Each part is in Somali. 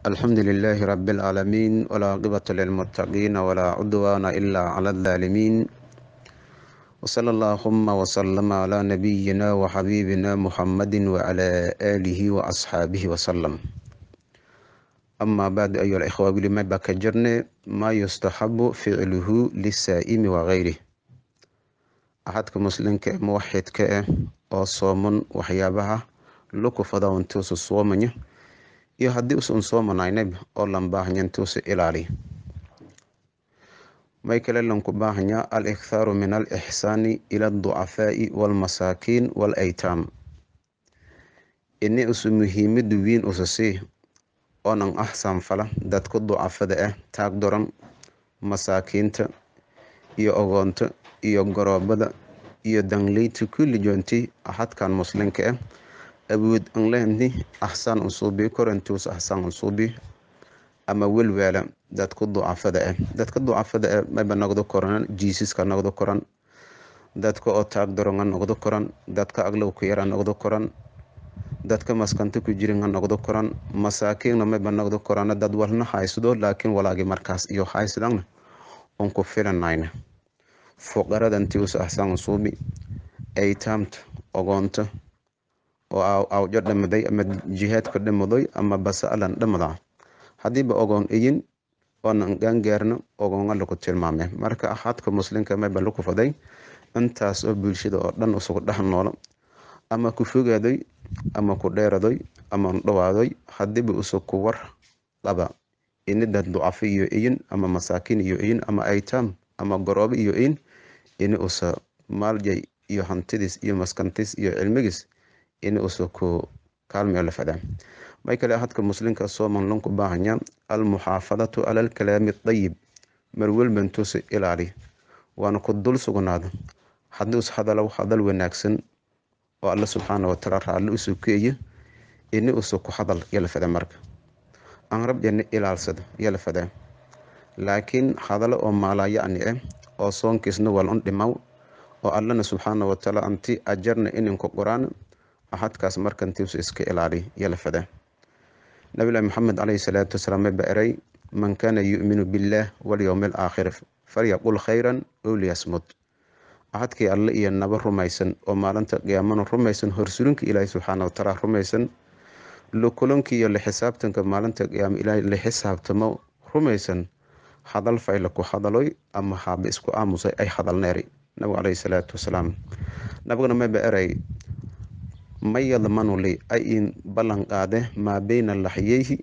الحمد لله رب العالمين والعاقبة للمتقين ولا عدوان إلا على الظالمين وصلى اللهم وسلم على نبينا وحبيبنا محمد وعلى آله وأصحابه وسلم أما بعد أيها الإخوة لما بكجرنا ما يستحب فعله للسائم وغيره أحدك مسلم موحد كأ أو صوم وحيابها لكو فضا وانتوس الصومني iyo haddii usan soo manaynayb oo lan baahanya intuusa ilaali may kale lanku baahanya al ikthaaru min al ixsaani ila alducafaa'i waalmasaakiin waalaytaam ini usu muhiimadu wiin usa sii oonan axsaan fala dadka ducafada ah taag doran masaakiinta iyo ogoonta iyo goroobada iyo dangleyta kulli joonti axadkan muslimka ah awood an lehni axsaan unsuubi korantuus axsaan unsuubi ama welwaala dadka ducafada ah dadka ducafada ah mayba noqdo koran jiisiska noqdo koran dadka oo taag daronga noqdo koran dadka aglowka yara noqdo koran dadka maskanta ku jirin ha noqdo koran masaakiinna mayba noqdo korana dad walna haysdo laakiin walaagi markaas iyo haysdana un ku filanayna fuqarada intius axsaan unsuubi aytaamta ogoonta oo awjo dhamaday ama jihaadka dhamadoy ama basaalan dhamada hadiiba ogoon iyin oonan gaangaarno ogoonga lagu tilmaame marka axadka muslimka mayba lagu faday intaas oo bulshada oo dhan isugu dhex noolo ama ku fogaadoy ama ku dheeradoy ama dhawaadoy hadiiba usu ku war qaba ini dad ducafo iyo iyin ama masaakiin iyo iyin ama aytaam ama goroobo iyo iyin ini usa maaljay iyo hantidiis iyo maskantiis iyo cilmigiis in usa ku kaalmayo la fadaa may kale hadka muslimka sooman lanku baahanya almuxaafadatu cala alkalaami dayib marwelbantuusa ilaali waana ku dul sugnaada haddii us hadalow hadal wanaagsan oo alla subxaana wataala raalli usu keeye ini usa ku hadal yala fada marka aan rabjana ilaalsada yala fadaa laakiin hadalo oo maalayacni ah oo soonkiisna wal un dhimaw oo allana subxaana wataala anti ajarna ininku qoraan axadkaas markantiisu iska ilaali yala fada nabilahi maxamed caleyhi salaatu wasalaam mayba eray man kaana yu'minu billaah walyowmi alaakhir falyaqul khayran ow liyasmud axadkii alle iyo naba rumaysan oo maalinta qiyaamana rumaysan horsulinka ilaahi subxaana watacaala rumaysan lukulanka iyo laxisaabtanka maalinta qiyaama ilaahi la xisaabtamo rumaysan hadal fayla ku hadaloy ama haaba isku aamusay ay hadalneeri nabigu caleyhi salaatu wasalaam nabigana mayba eray may yadmanu li ay in ballan qaade maa beyna laxyeyhi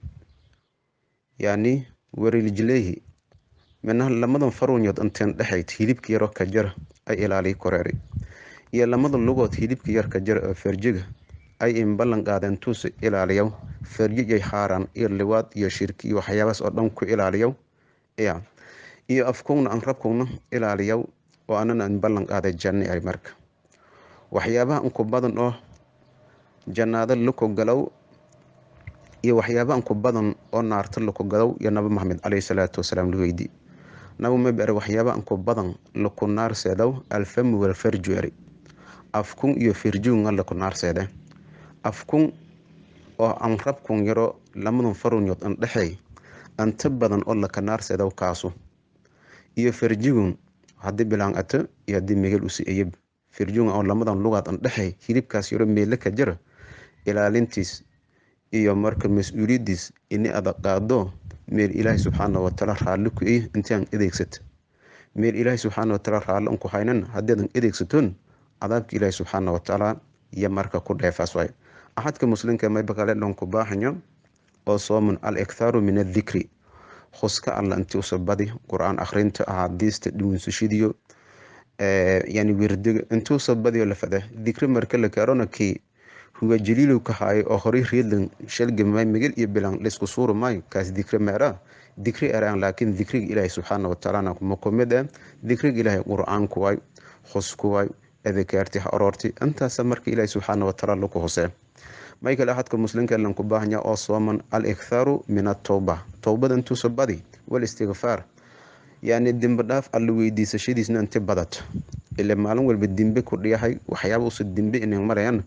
yani warilijleyhi minaha lamadan farunyood inteen dhexayd hilibka yaroo ka jara ay ilaaliy koreeri iyo lamada lugood hilibka yar ka jara oo ferjiga ay in ballan qaadeen tuusa ilaaliyaw ferjijay xaaraan iyo liwaad iyo shirki iyo waxyaabaas oo dhan ku ilaaliyaw ya iyo afkugna aan rabkugna ilaaliyaw oo anana in ballan qaaday janni ay marka waxyaabaha unku badan oo jannaado laku galow iyo waxyaaba anku badan oo naarta laku galow iyo nabi maxamed caleyhi salaatu wasalaam la weydii nabi mabere waxyaaba anku badan laku naarseedow alfamu walfarju eri afkun iyo firjuunga laku naarseede afkun oo aan rabkun yaro lamadan farunyood an dhexey anta badan oo laka naarseedow kaasu iyo farjigun haddii bilaan ato iyo haddii megel usi eyab firjuunga oo lamadan lugaad an dhexey hilibkaas yaro meele ka jara ilaalintiis iyo marka mas-uuliyadiis ini ada qaado meel ilaahi subxaana wataala raalli ku ey intiaan adeegsata meel ilaahi subxaana wataala raalli anku haynan haddii adeegsatoon cadaabka ilaahi subxaana watacaala iyo marka ku dheefaas waay axadka muslimka mayba kale dhanku baahanyo oo sooman al ikthaaru min adikri huska alla inti usa badi qur-aan akhrinta axaadiista dhiwinsashidiyo yani wirdiga intuusa badiyo la fada dikri marka la kaarona kii huwa jaliilow ka haayo oo horay reedlan shalgamay migil iyo bilan laysku suuri maayo kaas dikri meera dikri eraan laakiin dikriga ilaahi subxaana watacaala ma kumid ah dikriga ilaahay qur-aanku waay husku waay adakaarti ha oroorti intaasa marka ilaahi subxaana watacaala laku husee may kale axadka muslimka lanku baahanya oo sooman al ikthaaru min atowba towbada intuusa badi wal istigfaar yani dembi dhaaf alla weydiisashadiisna inti badato ile maalin walba dembe ku dhiyahay waxyaaba usa dembe inay marayaan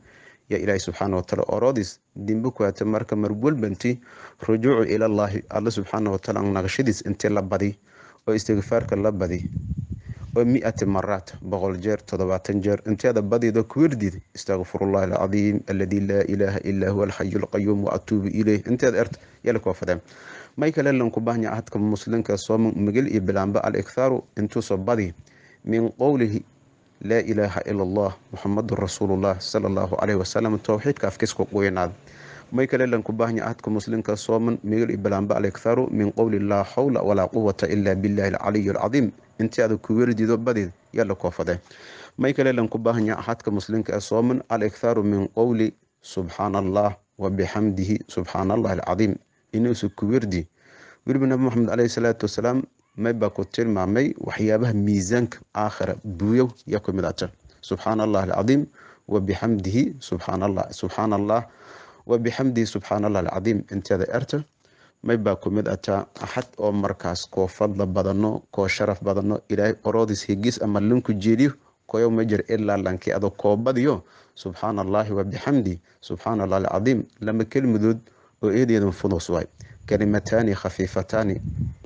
ya ilaahi subxaana wataala oroodis dimbi kuwaata marka marwalbanti rujuucu ilallaahi alla subxaana wataala naqashadiis intii la badi oo istigfaarka la badi oo mi-ati maraat boqol jeer toddobaatan jeer inteeda badido kuwerdid istakfirullahi alcadiim alladii laa ilaaha illaa huwa alxayu alqayuum wa atuubu ileyh inteeda ert yala koofadeen may kale lanku bahnya ahadka muslimka sooma migil iyo bilaamba al-ikhaaru intuuso badi min qowlihi laa ilaaha ila allah muxamadun rasuulullah sala allahu caleyhi wasalam towxiidka afkiisku quynaad may kale lanku bahnya ahadka muslimka sooman migil iyo bilaamba al-ikhaaru min qowli laa xawla walaa quwata ila billahi alcaliyu alcadiim intii adag ku werdido badid yala koofade may kale lanku bahnya ahadka muslimka sooman al-ikhaaru min qowli subxaana allah wa bixamdihi subxaana allahi alcadiim inuusu ku werdi weliba nabi maxamed caleyhi salaatu wasalaam may baa ku tilmaamay waxyaabaha miisaanka aakhira buuyow yaa ku mid ata subxaana allahi alcadiim wa bixamdihi subxaana allah subxaana allah wa bixamdihi subxaana allah alcadiim inteeda erta may baa ku mid ataa axad oo markaas koo fadla badano koo sharaf badano ilaahay oroodis higis ama linku jeediyo koyow ma jir ilaa lankii ado koobadiyo subxaana allaahi wa bixamdi subxaana allah alcadiim lama kelmadood oo eedeedan fudus waay kalimataani khafiifataani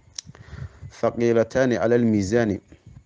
thaqiilataani cala almiisaani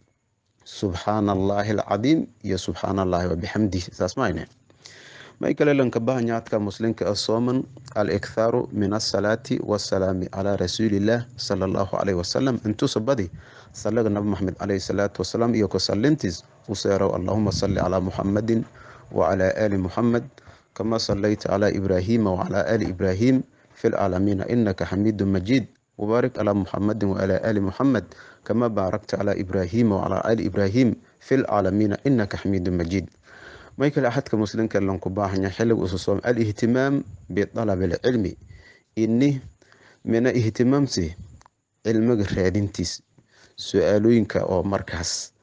subxaana allaahi alcadiim iyo subxaana allaahi wa bixamdihi saas maayne may kale lanka bahanyaadka muslimka a sooman al-ikhaaru min asalaati wasalaami calaa rasuulillaah sala allahu caleyhi wasalam intuusa badi salaga nabi maxamed caleyhi salaatu wasalaam iyo kusalintiis u seerow allahuma salli calaa muxamadin wacalaa aali muxamed kama sallayta calaa ibraahiima wacalaa aali ibraahim fi lcaalamiina inaka xamiidu majiid wabaarik calaa muxamadin wacalaa aali muxamed kama baarakta calaa ibraahiima wacalaa aali ibraahim fi lcaalamiina inaka xamiidu majiid may kale axadka muslimka lanku baahanya xilliga ususoom al-ihtimaam bidalabi alcilmi ini mina ihtimaamsi cilmiga raadintiis su-aalooyinka oo markaas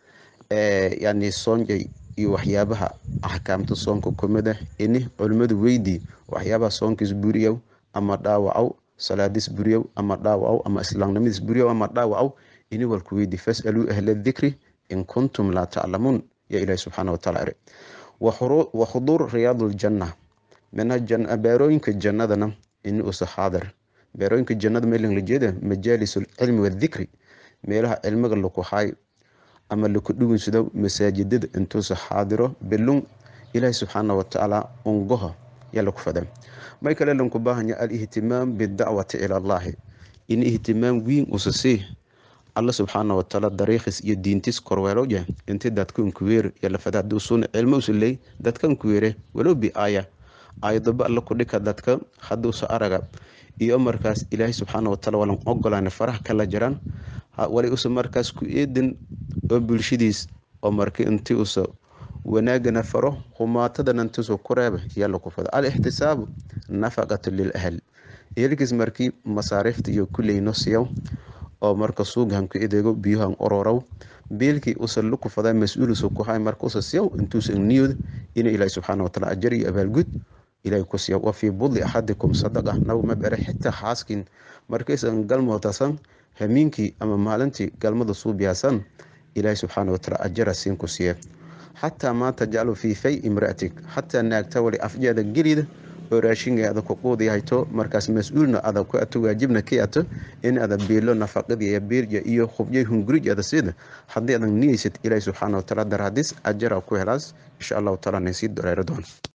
yani soonjay iyo waxyaabaha axkaamta soonka kumid ah ini culimmadu weydii waxyaabaha soonkiis buriyow ama dhaawacow salaadiis buriyow ama dhaawacow ama islaamnimadiis buriyow ama dhaawacow ini walku weydii fasaluu ahla dikri in kuntum laa taclamuun ya ilaahi subxaana wataala ere wakhuduur riyaaduljanna mina beerooyinka jannadana ini usa xaadir beerooyinka jannada meelan la jeeda majaalisul cilmi wadikri meelaha cilmiga laku haay ama laku dhugunsado masaajidada intuusa xaadiro bilun ilaahi subxaana watacaala ungoha yaa laku fada may kale lanku baahanya al-ihtimaam bidacwati ila allaahi in ihtimaam wiin usa sii alla subxaana watacaala dariikhis iyo diintis korweelowya inti dadkan kuweer yalafada haduu suuna cilmo usuley dadkan kuweere walow bi aaya aayadaba alla kudhika dadka haduusa araga iyo markaas ilaahay subxaana wataala walan ogolaan faraha kala jiraan wali usa markaas ku eedin oo bulshadiis oo marka inti usa wanaagana faro humaatadana intiisu ku reeba yalla ku fado al-ixtisaabu nafaqatu lil ahl ehelkiis markii masaariifta iyo kuleyno siyaw oo marka suugahan ku edeego biyuhan ororow beelkii usa luku fadaa mas-uulisu ku hay marka usa siyaw intuusa niyooda inuu ilaahi subxaana wataala ajar iyo abaalgud ilahay ku siya wa fii budli axadikum sadaqa naw ma bere xitaa xaaskin markaysan galmootasan hamiinkii ama maalintii galmada suubiyaasan ilaahi subxaana wataala ajara siin ku siiya xataa maa tajcalu fii fay imraatik xataa naagta wali afjeeda gelida oo raashinga ada ku quudi hayto markaas mas-uulna ada ku ato waajibna ki ato in ada biilo nafaqadiiyo biirja iyo khubjay hungurij ada sida haddii adan niyeysad ilaahi subxaana wataala daraadis ajara ku helaas insha allahu taala naysii dareero doon